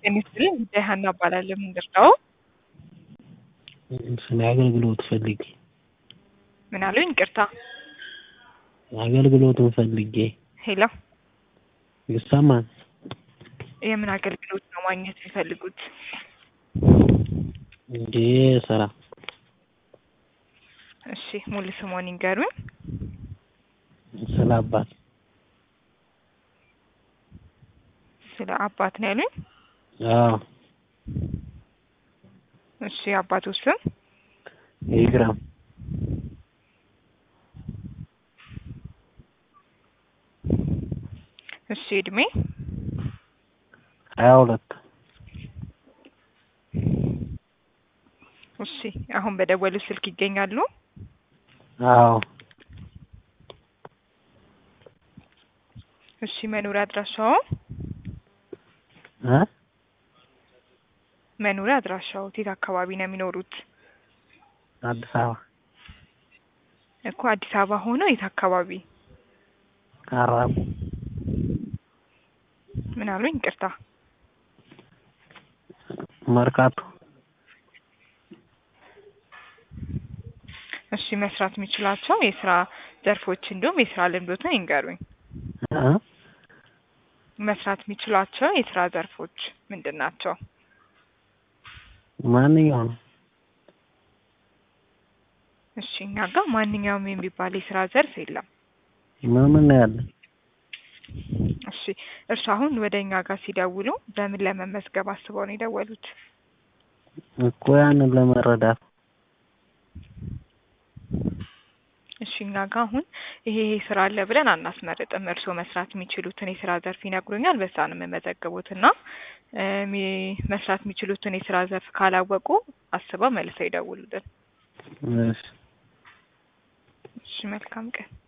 ጤና ይስጥልኝ ጉዳይ ሀና እባላለሁ። ምንድን ነው? ስለ አገልግሎት ፈልጌ ምን አሉኝ? ይቅርታ። አገልግሎቱን ፈልጌ ሄሎ፣ ይሰማል? የምን አገልግሎት ነው ማግኘት የሚፈልጉት? እንዴ ስራ እሺ፣ ሙሉ ስሞን ይንገሩኝ። ስለ አባት ስለ አባት ነው ያሉኝ? አዎ እሺ፣ የአባቱ ስም? ይግረም እሺ፣ እድሜ? ሀያ ሁለት እሺ፣ አሁን በደወሉ ስልክ ይገኛሉ? አዎ እሺ፣ መኖሪያ አድራሻው? እ መኖሪያ አድራሻው የት አካባቢ ነው የሚኖሩት? አዲስ አበባ እኮ አዲስ አበባ ሆነው የት አካባቢ? ካራቁ ምን አሉኝ? ይቅርታ። መርካቶ እሺ፣ መስራት የሚችላቸው የስራ ዘርፎች እንዲሁም የስራ ልምዶትን ይንገሩኝ። እ መስራት የሚችሏቸው የስራ ዘርፎች ምንድን ናቸው? ማንኛው ነው? እሺ፣ እኛ ጋር ማንኛውም የሚባል የስራ ዘርፍ የለም። ምን ምን ነው ያለ? እሺ፣ እርሱ አሁን ወደ እኛ ጋር ሲደውሉ በምን ለመመዝገብ አስበው ነው የደወሉት? እኮ ያንን ለመረዳት እሺ፣ እኛ ጋር አሁን ይሄ ይሄ ስራ አለ ብለን አናስመርጥም። እርስዎ መስራት የሚችሉትን የስራ ዘርፍ ይነግሩኛል፣ በዛ ነው የምመዘግቡት እና እ ሚ- መስራት የሚችሉትን የስራ ዘርፍ ካላወቁ አስበው መልሰው ይደውሉልን። እሺ እሺ፣ መልካም ቀን።